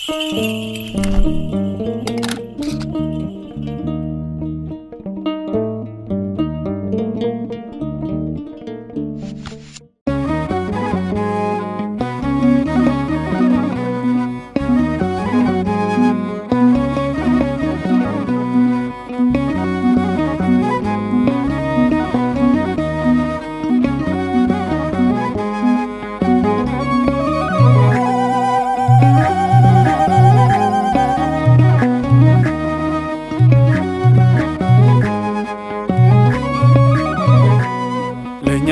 ለእኛ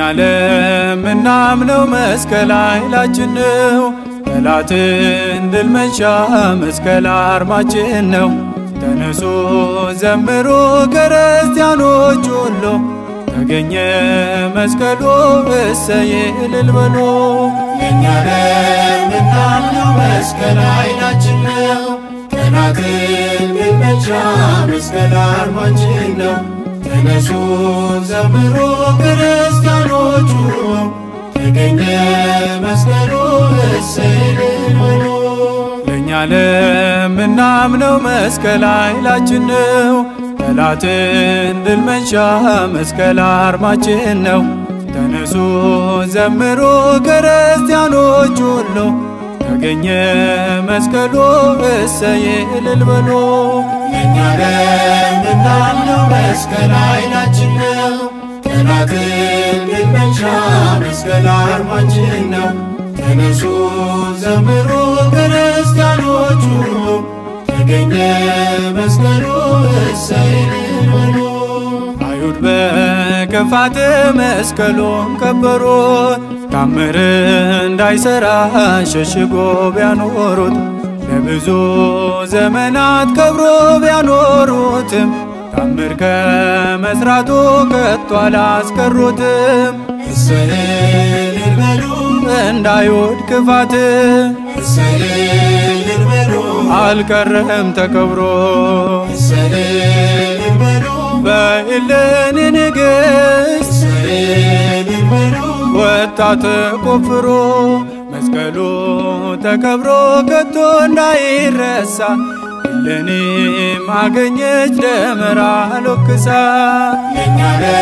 ለምናምነው መስቀል ኃይላችን ነው። ጠላትን ድል መንሻ መስቀል አርማችን ነው። ተነሱ ዘምሩ ክርስቲያኖች ሁሉ ተገኘ መስቀሉ እሰይ እልል በሉ። ለእኛ ለምናምነው መስቀል ኃይላችን ነው። ጠላትን ድል መንሻ መስቀል አርማችን ነው። ተነሱ ዘምሩ ክርስቲያኖቹ ተገኘ መስቀሉ እሰይ እልል በሉ። ለእኛ ለምናምነው መስቀል ኃይላችን ነው። ጠላትን ድል መንሻ መስቀል አርማችን ነው። ተነሱ ዘምሩ ክርስቲያኖች ሁሉ ተገኘ መስቀሉ እሰይ እልል በሉ። ለእኛ ለምናምነው መስቀል ኃይላችን ነው። ጠላትን ድል መንሻ መስቀል አርማችን ነው። ተነሱ ዘምሩ ክርስቲያኖቹ ተገኘ መስቀሉ እሰይ እልል በሉ። አይሁድ በክፋት መስቀሉን ከበሩት፣ ታምር እንዳይሰራ ሸሽጎ ቢያኖሩት፣ ለብዙ ዘመናት ከብሮ ቢያኖሩትም ታምር ከመስራቱ ከቶ አላስቀሩትም። እሰይ እልል በሉ እንዳይሁድ ክፋት እሰይ እልል በሉ አልቀረም ተከብሮ እሰይ እልል በሉ በእሌኒ ንግሥት እሰይ እልል በሉ ወጣ ተቆፍሮ መስቀሉ ተከብሮ ከቶ እንዳይረሳ እሌኒም አገኘች ደመራ ሎክሳ ለእኛ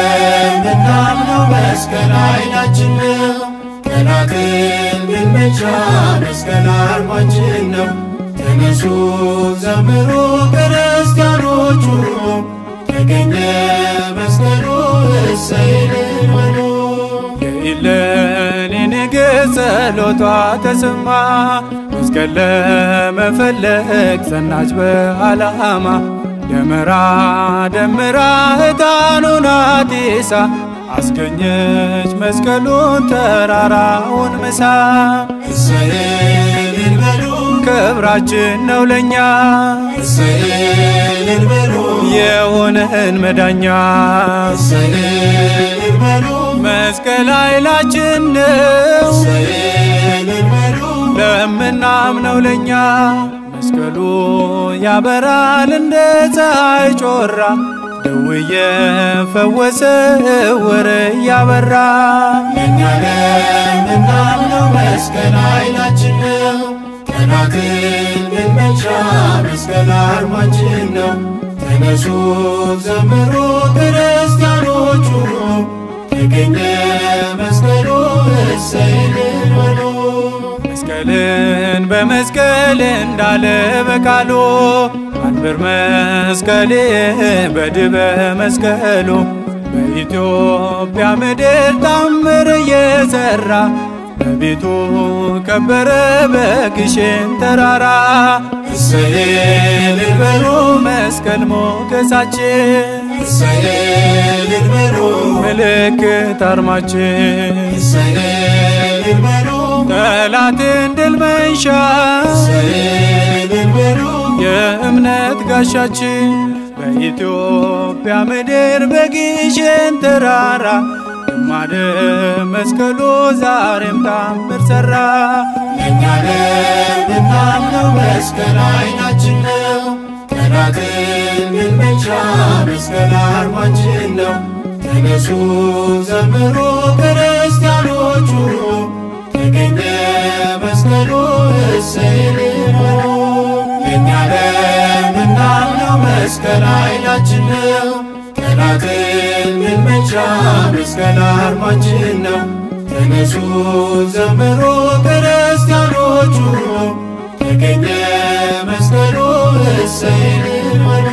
ለምናምነው መስቀል ኃይላችን ነው። ጠላትን ድል መንሻ መስቀል አርማችን ነው። ተነሱ ዘምሩ ክርስቲያኖቹ ተገኘ መስቀሉ እሰይ እልል በሉ። የእሌኒ ንግሥት ጸሎቷ ተሰማ መስቀል ለመፈለግ ጸናች በዓላማ ደመራ ደምራ ዕጣኑን አጢሳ አስገኘች መስቀሉን ተራራውን ምሳ እሰይ እልል በሉ ክብራችን ነው ለእኛ እሰይ እልል በሉ የሆነን መዳኛ እሰይ እልል በሉ መስቀል ኃይላችን ነው እሰይ እልል በሉ ለምናምነው ለእኛ መስቀሉ ያበራል እንደ ፀሐይ ጮራ ደውየ ፈወሰ ዕውር እያበራ ለእኛ ለምናምነው መስቀል ኃይላችን ነው። ጠላትን ድል መንሻ መስቀል አርማችን ነው። ተነሱ ዘምሩ ክርስቲያኖቹ ተገኘ መስቀሉ እሰይ እልል በሉ። መስቀልን በመስቀል እንዳለ በቃሉ አንብር መስቀሌ በድበ መስቀሉ በኢትዮጵያ ምድር ታምር እየሰራ በቤቱ ከበረ በግሼን ተራራ እሰይ እልል በሉ መስቀል ሞገሳችን እሰይ እልል በሉ ምልክት አርማችን እሰይ እልል በሉ ጠላትን ድል መንሻ እሰይ እልል በሉ የእምነት ጋሻችን በኢትዮጵያ ምድር በግሼን ተራራ ግማደ መስቀሉ ዛሬም ታምር ሠራ። ለእኛ ለምናምነው መስቀል ኃይላችን ነው። ጠላትን ድል መንሻ መስቀል አርማችን ነው። ተነሱ ዘምሩ ክርስቲያኖቹ ተገኘ መስቀሉ እሰይ እልል በሉ። መስቀል ኃይላችን ነው። ጠላትን መልመቻ መስቀል አርማችን ነው። ተነሱ ዘምሩ ክርስቲያኖቹ ተገኘ መስቀሉ እሰይ በሉ